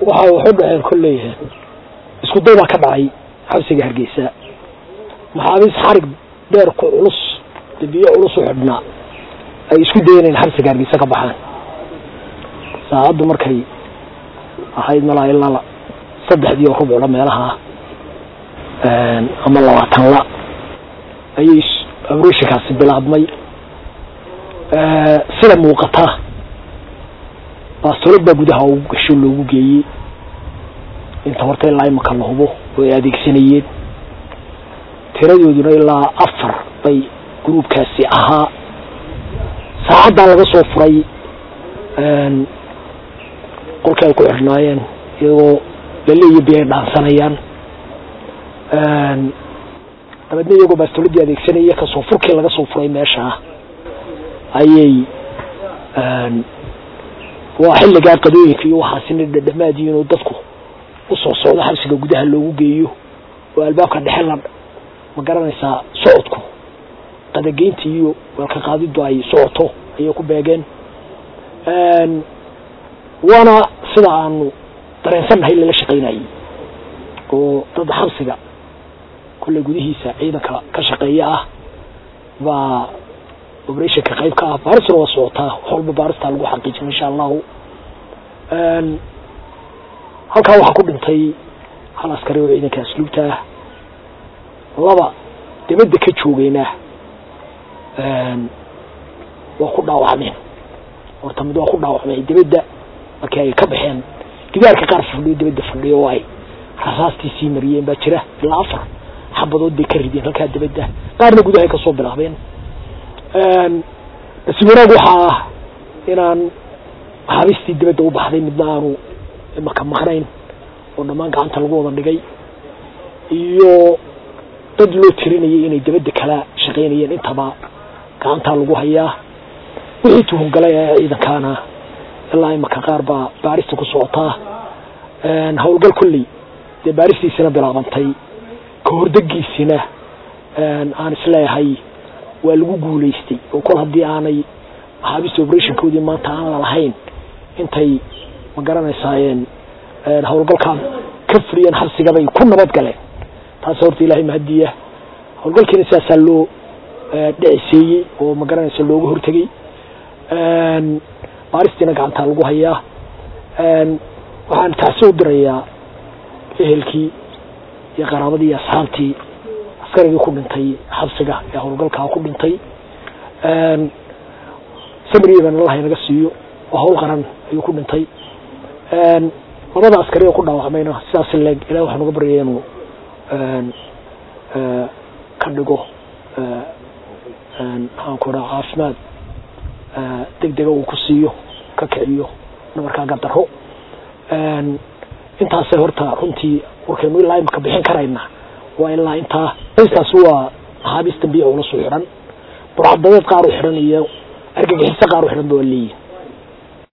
waxa waxu dhaceen kolley isku day baa ka dhacay xabsiga hargeysa maxaabiis xarig dheer ku culus dabiyo culus u xidhnaa ay isku dayeen in xabsiga hargeysa ka baxaan saacaddu markay ahayd malaa ilaa saddexdii oo rubcla meelaha ama labaatan la ayay abroshinkaasi bilaabmay sida muuqata baastolad baa gudaha ugu gasho loogu geeyey inta horta ilaa imaka la hubo oo ay adeegsanayeen tiradooduna ilaa afar bay gruubkaasi ahaa saacaddaa laga soo furay qolkii ay ku xidhnaayeen iyagoo laleeya bi ay dhaansanayaan dabeedna iyagoo baastoladii adeegsanaya kasoo furkii laga soo furay meeshaa ayay waa xilligaa qadooyinka iyo waxaasina dhadhamaadiin oo dadku usoo socdo xabsiga gudaha loogu geeyo oo albaabka dhexe la ma garanaysaa socodku qadageynta iyo weelka qaadidu ay socoto ayay ku beegeen waana sida aanu dareensannahay lala shaqaynayay oo dad xabsiga kolley gudihiisa ciidanka ka shaqeeya ah baa operationka qayb ka ah baarisna waa socotaa wax walba baaristaa lagu xaqiijin insha allahu halkaa waxaa ku dhintay hal askari oo ciidanka asluubta ah laba dibadda ka joogeyna waa ku dhaawacmeen horta mid waa ku dhaawacmay dibadda markii ay ka baxeen gidaarka qaar fadhiyo dibadda fadhiyo oo ay rasaastii sii mariyeen baa jira ilaa afar xabadood bay ka rideen halkaa dibadda qaarna gudahay kasoo bilaabeen nasiib wanaag waxaa ah inaan maxaabiistii dibadda u baxday midna aanu imaka maqnayn oo dhammaan gacanta lagu wada dhigay iyo dad loo tirinayay inay dibadda kala shaqaynayeen intaba gacantaa lagu hayaa wixii tuhungalay ee ciidankaana ilaa imaka qaar baa baarista ku socotaa howlgal kolley dee baaristiisina bilaabantay ka hordegiisina aan isleeyahay waa lagu guulaystay oo kol haddii aanay maxaabiista operationkoodii maanta aan lalahayn intay ma garanaysaayeen howlgalkaan ka furiyeen xabsigabay ku nabad galeen taas horta ilaahay mahadiya howlgalkiina sidaasaa loo dhiciseeyey oo ma garanaysa looga hortegey baaristiina gacantaa lagu hayaa waxaan taasi u dirayaa ehelkii iyo qaraabadii iyo asxaabtii askarigii ku dhintay xabsiga ee howlgalkaa ku dhintay samriban allah inaga siiyo oo hawl qaran ayuu ku dhintay labada askari oo ku dhaawacmayna sidaas leeg ilahi waxaan uga baryaya inuu ka dhigo maxaan ku dhaha caafimaad degdega uu ku siiyo ka kiciyo nabarkaa gadaro intaasay horta runtii warkaynu ilaa imaka bixin karayna waa ilaa intaa staas waa maxaabiis dambiya ula soo xidhan burcadadeed qaar u xidhan iyo argagixiso qaar u xidhan ba waa leeyihin